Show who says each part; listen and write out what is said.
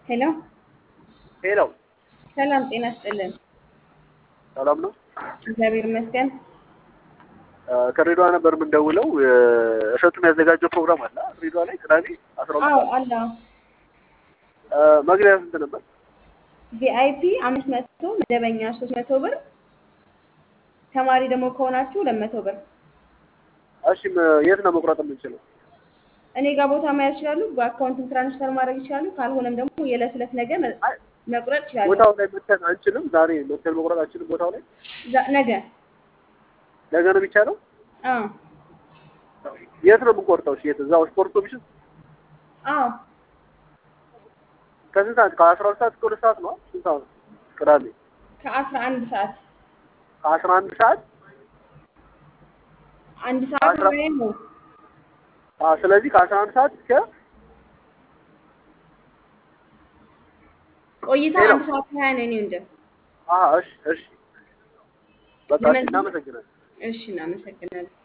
Speaker 1: ሄሎ
Speaker 2: ሄሎ
Speaker 1: ሰላም ጤና ይስጥልን።
Speaker 2: ሰላም ነው።
Speaker 1: እግዚአብሔር ይመስገን።
Speaker 2: ከሬዲዋ ነበር የምንደውለው። እሸቱ የሚያዘጋጀው ፕሮግራም አለ ሬዲዋ ላይ ቅዳሜ አስራ ሁለት
Speaker 1: አዎ
Speaker 2: ሰዓት
Speaker 1: አለ።
Speaker 2: መግቢያ ስንት ነበር?
Speaker 1: ቪአይፒ አምስት መቶ መደበኛ ሶስት መቶ ብር ተማሪ ደግሞ ከሆናችሁ ሁለት መቶ ብር።
Speaker 2: እሺ ም- የት ነው መቁረጥ የምንችለው?
Speaker 1: እኔ ጋር ቦታ መያዝ ይችላሉ። በአካውንትም ትራንስፈር ማድረግ ይችላሉ። ካልሆነም ደግሞ የዕለት ዕለት ነገር መ-
Speaker 2: አይ፣
Speaker 1: መቁረጥ ይችላሉ።
Speaker 2: ቦታው ላይ መተን አንችልም። ዛሬ መተን መቁረጥ አንችልም። ቦታው ላይ
Speaker 1: ዛ- ነገ
Speaker 2: ነገ ነው የሚቻለው።
Speaker 1: አዎ
Speaker 2: የት ነው የምንቆርጠው? እሺ የት? እዛው ስፖርት ኮሚሽን
Speaker 1: አዎ
Speaker 2: ከስንት ሰዓት? ከአስራ ሁለት ሰዓት እስከ ሁለት ሰዓት ነው። ስንት ሰዓት? ቅዳሜ
Speaker 1: ከአስራ አንድ ሰዓት
Speaker 2: ከአስራ አንድ ሰዓት
Speaker 1: አንድ ሰዓት
Speaker 2: አስራ-
Speaker 1: ላይ ነው።
Speaker 2: አ ስለዚህ ከአስራ አንድ ሰዓት እስከ
Speaker 1: ቆይታ
Speaker 2: ሄሎ።
Speaker 1: አንድ ሰዓት ከሀያ ነው። እኔ እንደ
Speaker 2: አ እሺ እሺ በቃ እሺ፣
Speaker 1: ለምን-
Speaker 2: እናመሰግናለን።
Speaker 1: እሺ እናመሰግናለን።